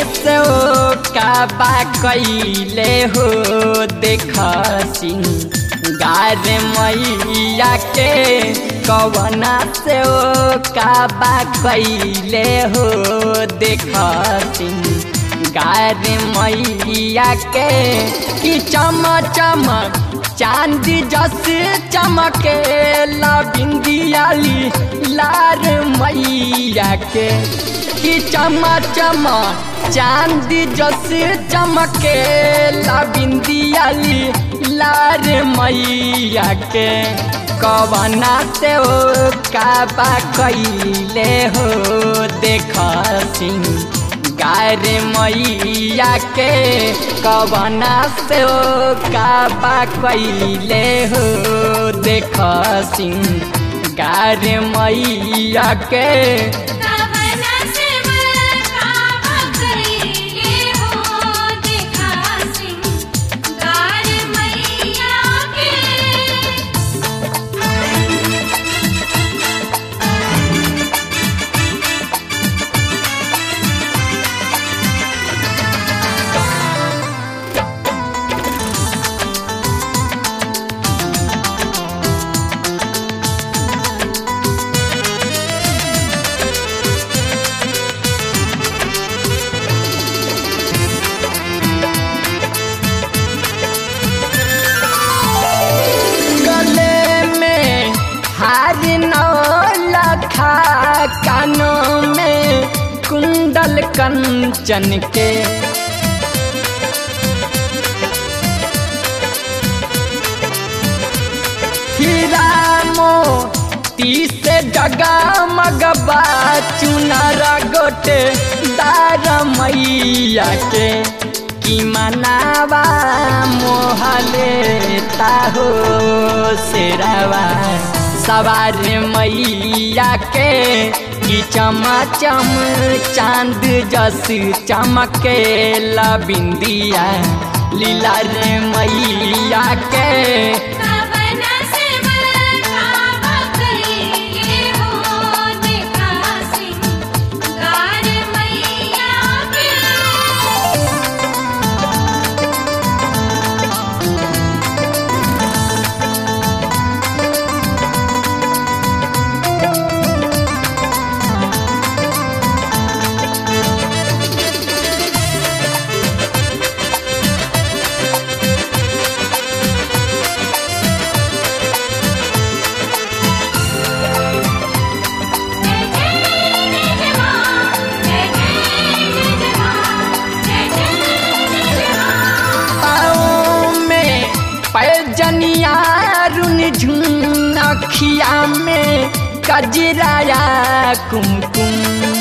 से ओ काबा कैले हो देख सिंगार मैया के कवना से ओ काबा कैले हो देख सिंगार मैया के कि चम चमक चांद जस चमके ला बिंदियाली लार मैया के कि चमा चमा चांद जस चमके ला बिंदियाली लार मैया के कवना से ओ काबा कैले हो देख सिंह गार मैया के कवना से ओ काबा कैले हो देख सिंह गार मैया के कवना से काबा कइले हो देखा सिंगार मैया के गले में हार नौ लखा कानों में कुंडल कंचन के हीरा मोती से जगा मगबा चुनारा गोटे दार मैया के कि मनावा मोहले ताहो शेरावा सवार मैया के कि चमाचम चांद जस चमके ला बिंदिया लीला रे मैया के कवना से काबा कइले हो देखा सिंगार मैया के जय जय जय मां जय जय जय मां जय जय जय मां पाँव में पैजनिया रुन झुन अखिया में कजराया कुमकुम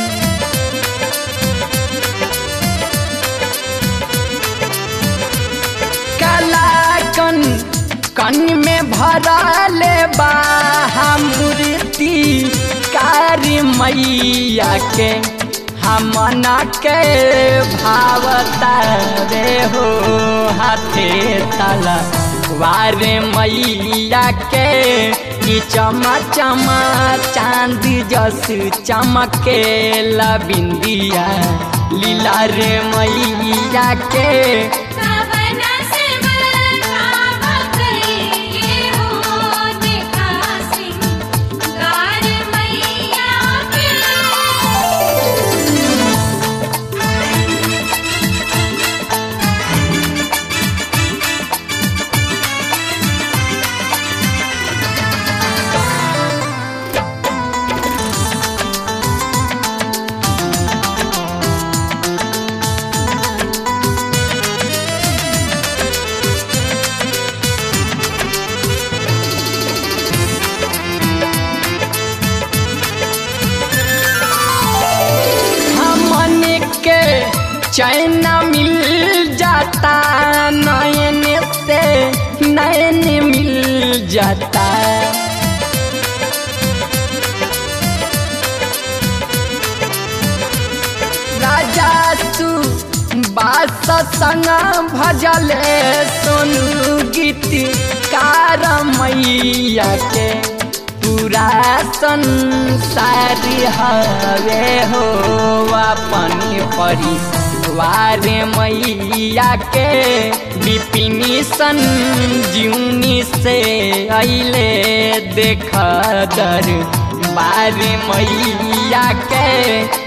कलाकन कन में भरले बाहा मूर्ति कारी मैया के हमना के भावता रे हो हाथे तला वारे मैया के कि चमा चमा चांद जस चमके ला बिंदिया लीला रे मैया के कवना से काबा कइले हो देखा सिंगार मैया के हमन के चैन मिल जाता नयन से नयन मिल जाता राजा तू बास संग भजले सोनू गीत कार मैया के पूरा संसार हवे हो अपन परी वारे मैया के विपिनी सन जीवनी से अले देख दर बारे मैया के